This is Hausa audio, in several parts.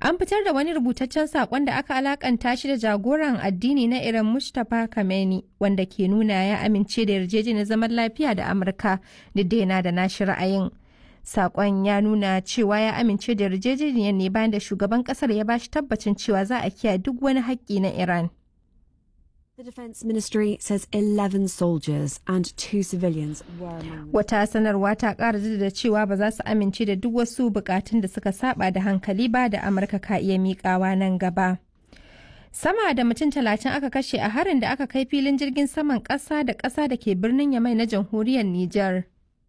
An fitar da wani rubutaccen saƙon da aka alakanta shi da jagoran addini na Iran Mustapha Khamenei wanda ke nuna ya amince da yarjejeniyar zaman lafiya da Amurka duk da yana da nashi ra'ayin. Saƙon ya nuna cewa ya amince da yarjejeniyar ne bayan da shugaban ƙasar ya bashi tabbacin cewa za a kiyaye duk wani haƙƙi na Iran. The Defence Ministry says 11 soldiers and two civilians were among the Wata sanarwa ta ƙara da cewa ba za su amince da duk wasu bukatun da suka saba da hankali ba da Amurka ka iya miƙawa nan gaba. Sama da mutum talatin aka kashe a harin da aka kai filin jirgin saman ƙasa da ƙasa da ke birnin Yamai na jamhuriyar Nijar.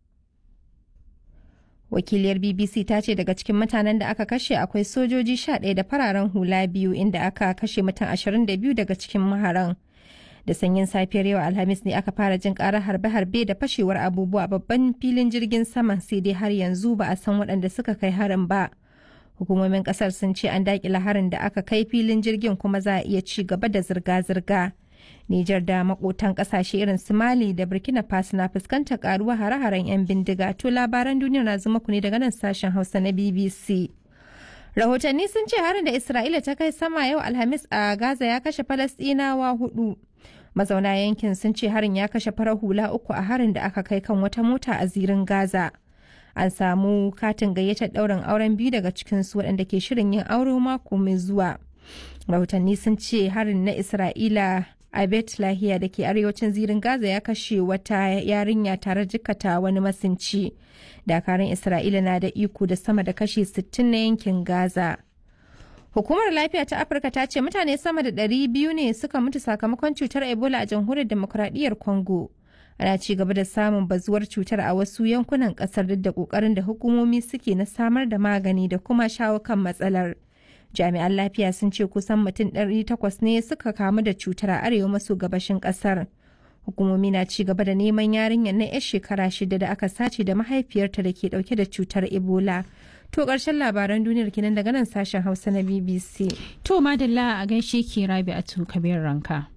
Wakiliyar BBC ta ce daga cikin mutanen da aka kashe akwai sojoji 11 da fararen hula biyu inda aka kashe mutum 22 daga cikin maharan. da sanyin safiyar yau alhamis ne aka fara jin karar harbe-harbe da fashewar abubuwa a babban filin jirgin saman sai dai har yanzu ba a san waɗanda suka kai harin ba hukumomin kasar sun ce an dakila harin da aka kai filin jirgin kuma za a iya ci gaba da zirga-zirga Nijar da makotan kasashe irin su Mali da Burkina Faso na fuskantar karuwa hare-haren 'yan bindiga to labaran duniya na zuma ku ne daga nan sashen Hausa na BBC. Rahotanni sun ce harin da Isra'ila ta kai sama yau Alhamis a Gaza ya kashe Falasɗinawa hudu. mazauna yankin sun ce harin ya kashe farar hula uku a harin da aka kai kan wata mota a zirin gaza an samu katin gayyatar ɗaurin auren biyu daga cikinsu waɗanda ke shirin yin aure mako mai zuwa rahotanni sun ce harin na isra'ila a bet lahiya da ke arewacin zirin gaza ya kashe wata yarinya tare jikata wani masinci dakarun isra'ila na da iko da sama da kashi 60 na yankin gaza Hukumar Lafiya ta Afirka ta ce mutane sama da ɗari biyu ne suka mutu sakamakon cutar Ebola a jamhuriyar demokuraɗiyyar Congo. Ana ci gaba da samun bazuwar cutar a wasu yankunan ƙasar duk da ƙoƙarin da hukumomi suke na samar da magani da kuma shawo kan matsalar. Jami'an lafiya sun ce kusan mutum ɗari takwas ne suka kamu da cutar a arewa maso gabashin ƙasar. Hukumomi na ci gaba da neman yarinyar na 'yar shekara shida da aka sace da mahaifiyarta da ke ɗauke da cutar Ebola. To ƙarshen labaran duniyar kenan daga nan sashen Hausa na BBC. To madalla a gaishe ki rabi a kabir ranka.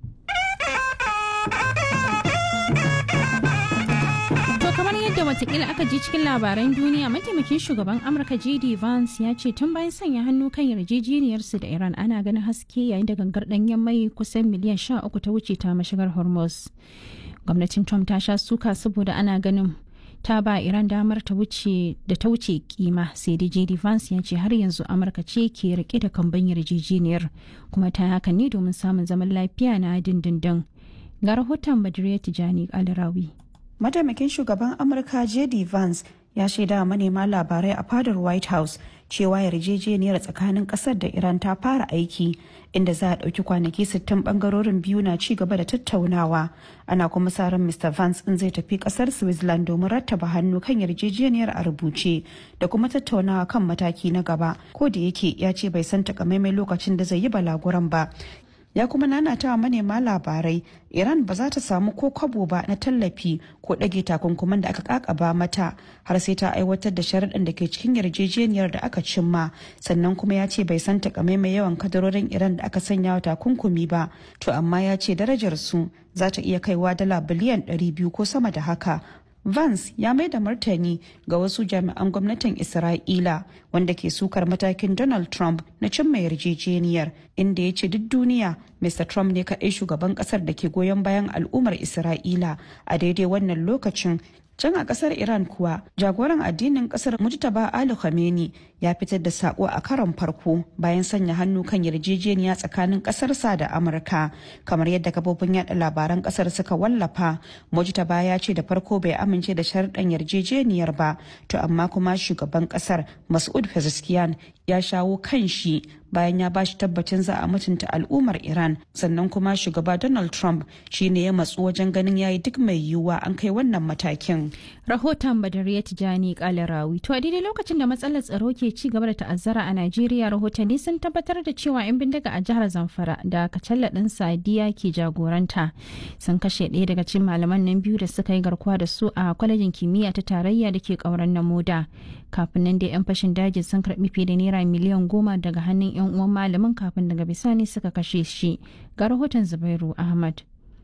To kamar yadda watakila aka ji cikin labaran duniya mataimakin shugaban Amurka JD Vance ya ce tun bayan sanya hannu kan yarjejeniyarsu da Iran ana ganin haske yayin da gangar ɗanyen mai kusan miliyan sha uku ta wuce ta mashigar Hormuz. Gwamnatin Trump ta sha suka saboda ana ganin ta ba Iran damar ta wuce da ta wuce kima sai dai JD Vance ya ce har yanzu Amurka ce ke rike da kamban yarjejeniyar kuma ta haka ne domin samun zaman lafiya na dindindin. Ga rahoton Badriya Tijani Alrawi. Mataimakin shugaban Amurka JD Vance ya shaida manema labarai a fadar White House cewa yarjejeniyar tsakanin kasar da Iran ta fara aiki inda za a ɗauki kwanaki 60 bangarorin biyu na ci gaba da tattaunawa ana kuma sa ran Mr. Vance in zai tafi kasar Switzerland domin rattaba hannu kan yarjejeniyar a rubuce da kuma tattaunawa kan mataki na gaba ko da yake ya ce bai san takamaimai lokacin da zai yi balaguran ba ya kuma nanata manema labarai iran ba za ta samu ko kwabo ba na tallafi ko ɗage takunkuman da aka kakaba mata har sai ta aiwatar da sharaɗin da ke cikin yarjejeniyar da aka cimma sannan kuma ya ce bai san takamaimai yawan kadarorin iran da aka sanya wa takunkumi ba to amma ya ce darajar su za ta iya kaiwa dala biliyan 200 ko sama da haka Vance ya mai da martani ga wasu jami'an gwamnatin Isra'ila wanda ke sukar matakin Donald Trump na cimma yarjejeniyar inda ya ce duk duniya Mr. Trump ne kaɗai shugaban ƙasar da ke goyon bayan al'ummar Isra'ila a daidai wannan lokacin can a kasar iran kuwa jagoran addinin kasar mujtaba ali khamenei ya fitar da sako a karon farko bayan sanya hannu kan yarjejeniya tsakanin kasarsa da amurka kamar yadda kafofin yada labaran kasar suka wallafa mujtaba ya ce da farko bai amince da sharɗan yarjejeniyar ba to amma kuma shugaban kasar mas'ud pezeshkian ya shawo kan shi bayan ya bashi tabbacin za a mutunta al'ummar iran sannan kuma shugaba donald trump shine ya matsu wajen ganin yayi duk mai yiwuwa an kai wannan matakin Rahoton Badariya Tijani Kalarawi. To a daidai lokacin da matsalar tsaro ke ci gaba da ta'azzara a Najeriya rahotanni sun tabbatar da cewa 'yan bindiga a jihar Zamfara da Kacalla ɗin Sadiya ke jagoranta sun kashe ɗaya daga cikin malaman nan biyu da suka yi garkuwa da su a kwalejin kimiyya ta tarayya da ke ƙauren na moda. Kafin nan da 'yan fashin daji sun karɓi fiye da naira miliyan goma daga hannun 'yan uwan malamin kafin daga bisani suka kashe shi. Ga rahoton Zubairu Ahmad.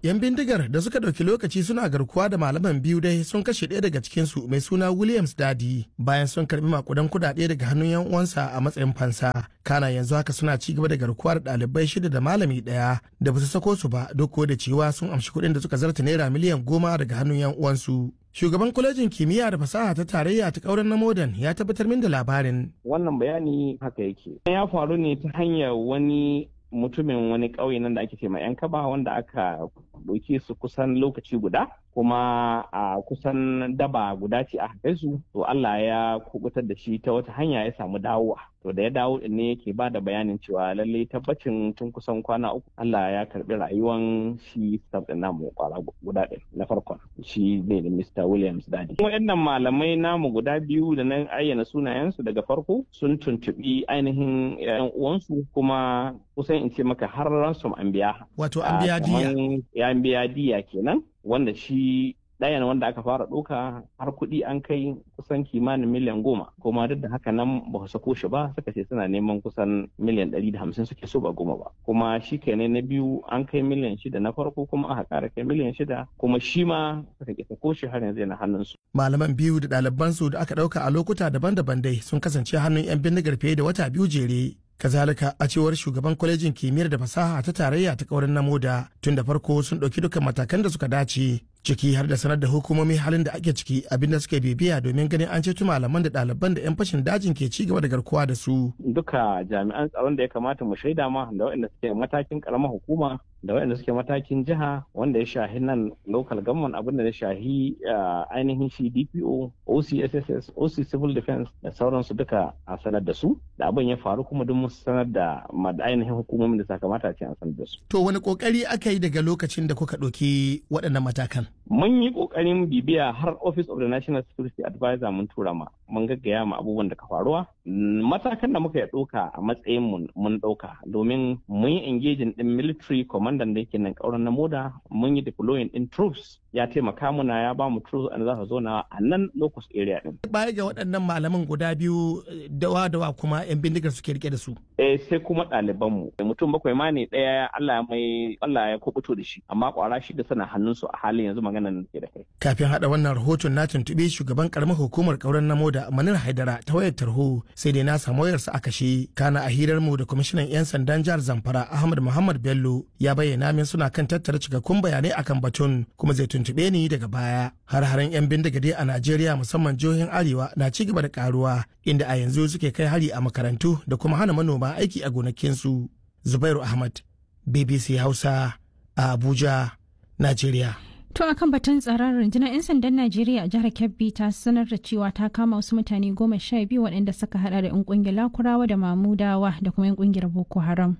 yan bindigar da suka ɗauki lokaci suna garkuwa da malaman biyu dai sun kashe ɗaya daga cikinsu mai suna williams dadi bayan sun karɓi makudan kuɗaɗe daga hannun yan uwansa a matsayin fansa kana yanzu haka suna ci gaba da garkuwa da ɗalibai shida da malami ɗaya da ba su sako su ba duk da cewa sun amshi kuɗin da suka zarta naira miliyan goma daga hannun yan uwansu shugaban kwalejin kimiyya da fasaha ta tarayya ta kauren na modern ya tabbatar min da labarin wannan bayani haka yake ya faru ne ta hanyar wani mutumin wani ƙauye nan da ake ce ma yan kaba wanda aka ɗauke su kusan lokaci guda kuma a kusan daba guda ce a kai su to Allah ya kubutar da shi ta wata hanya ya samu dawowa to da ya dawo din ne yake ba da bayanin cewa lalle tabbacin tun kusan kwana uku Allah ya karbi rayuwan shi staff din namu kwara guda ɗin na farkon shi ne da Mr. Williams Dadi waɗannan malamai namu guda biyu da nan ayyana sunayensu daga farko sun tuntubi ainihin yan uwansu kuma kusan in ce maka har ransom an biya wato an biya diya ya biya diya kenan wanda shi ɗayan wanda aka fara ɗauka har kuɗi an kai kusan kimanin miliyan goma kuma duk da haka nan ba su sako shi ba suka ce suna neman kusan miliyan ɗari da hamsin suke so ba goma ba kuma shi kenan na biyu an kai miliyan shida na farko kuma aka ƙara kai miliyan shida kuma shi ma suka ke sako shi har yanzu yana hannunsu. malaman biyu da ɗalibansu da aka ɗauka a lokuta daban-daban dai sun kasance hannun 'yan bindigar fiye da wata biyu jere kazalika a cewar shugaban kwalejin kimiyyar da fasaha ta tarayya ta kaurin namoda tun da farko sun ɗauki dukkan matakan da suka dace ciki har da sanar da hukumomi halin da ake ciki abinda suka bibiya domin ganin an ceto malaman da ɗaliban da 'yan fashin dajin ke ci gaba da garkuwa da su. Duka jami'an tsaron da ya kamata mu shaida ma da waɗanda suke matakin ƙaramar hukuma da waɗanda suke matakin jiha wanda ya shahi nan local government abin da ya shahi ainihin shi DPO, OCSSS, OC Civil Defense da sauransu duka a sanar da su da abin ya faru kuma duk mun sanar da ainihin hukumomin da sakamata ce an sanar da su. To wani kokari aka yi daga lokacin da kuka ɗauki waɗannan matakan? Mun yi ƙoƙarin bibiya har Office of the National Security Advisor mun tura ma mun gaggaya ma abubuwan da ka faruwa. Matakan da muka yi ɗauka a matsayin mun ɗauka domin mun yi engaging ɗin military commander da yake nan ƙauran na moda mun yi deploying ɗin troops ya taimaka muna ya ba mu troops and za su zo na a nan locus area ɗin. Baya ga waɗannan malaman guda biyu dawa dawa kuma 'yan bindigar suke rike da su. Eh sai kuma ɗalibanmu mutum bakwai ma ne ɗaya Allah mai Allah ya kubuto da shi amma ƙwara shi da sana hannunsu a halin yanzu magana nan ke da kai. Kafin haɗa wannan rahoton na tuntuɓi shugaban ƙaramar hukumar ƙauren namo da Manir Haidara ta wayar tarho sai dai na samu wayarsa a kashe. Kana a hirar mu da kwamishinan 'yan sandan jihar Zamfara Ahmad Muhammad Bello ya bayyana min suna kan tattara cikakkun bayanai akan batun kuma zai tuntuɓe ni daga baya. Har-haren 'yan bindiga dai a Najeriya musamman jihohin Arewa na ci gaba da karuwa inda a yanzu suke kai hari a makarantu da kuma hana manoma aiki a gonakinsu. Zubairu Ahmad, BBC Hausa, a Abuja, Najeriya. To akan batun tsaron rundunar 'yan sandan Najeriya a jihar Kebbi ta sanar da cewa ta kama wasu mutane goma sha biyu waɗanda suka hada da 'yan kungiyar Lakurawa da Mamudawa da kuma 'yan kungiyar Boko Haram.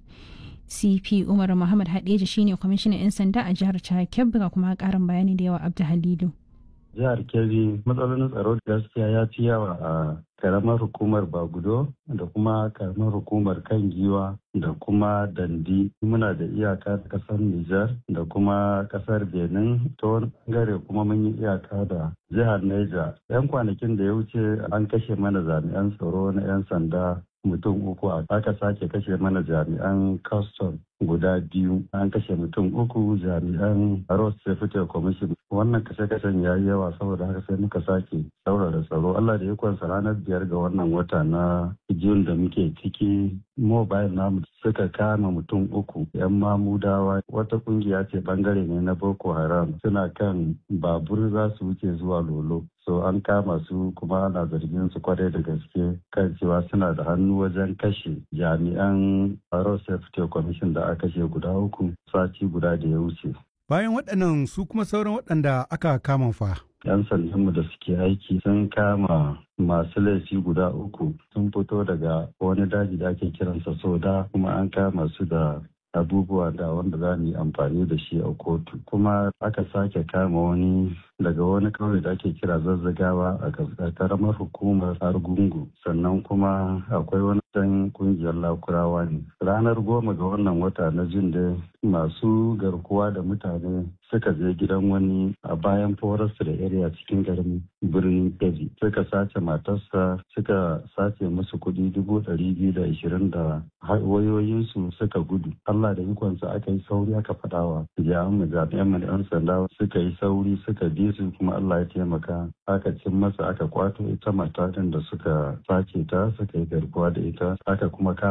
CP Umar Muhammad Hadeja shine kwamishinan 'yan sanda a jihar Kebbi ga kuma karin bayani da yawa Abdu Halilu. Jihar Kebbi matsalolin tsaro gaskiya ya fi yawa a karamar hukumar Bagudo da kuma karamar hukumar kan giwa da kuma dandi muna da iyaka da kasar Nijar da kuma kasar Benin ta wani bangare kuma mun yi iyaka da jihar Neja. 'Yan kwanakin da ya wuce an kashe mana jami'an tsaro na 'yan sanda mutum uku aka sake kashe mana jami'an custom guda biyu an kashe mutum uku jami'an road safety commission wannan kashe-kashen ya yi yawa saboda haka sai muka sake saurara tsaro allah da ikonsa ranar biyar ga wannan wata na jun da muke ciki mobile namu suka kama mutum uku yan mamudawa wata kungiya ce bangare ne na boko haram suna kan babur za su wuce zuwa lolo so an kama su kuma ana zargin su kwarai da gaske kan cewa suna da hannu wajen kashe jami'an road safety commission da aka kashe guda uku sati guda da ya wuce bayan waɗannan su kuma sauran waɗanda aka kama fa 'yan sandanmu da suke aiki sun kama masu laifi guda uku sun fito daga wani daji da ake kiransa soda kuma an kama su da abubuwa da wanda za mu yi amfani da shi a kotu kuma aka sake kama wani daga wani kauye da ake kira zazzagawa a karamar hukumar argungu sannan kuma akwai wani dan kungiyar lakurawa ne ranar goma ga wannan wata na jin da masu garkuwa da mutane suka je gidan wani a bayan forest da area cikin garin birnin kebbi suka sace matarsa suka sace musu kuɗi dubu ɗari biyu da ashirin da wayoyinsu suka gudu allah da ikonsa aka yi sauri aka faɗawa jami'an jami'an mu yan sanda suka yi sauri suka bi su kuma allah ya taimaka aka cin masa aka kwato ita matatin da suka sace ta suka yi garkuwa da ita aka kuma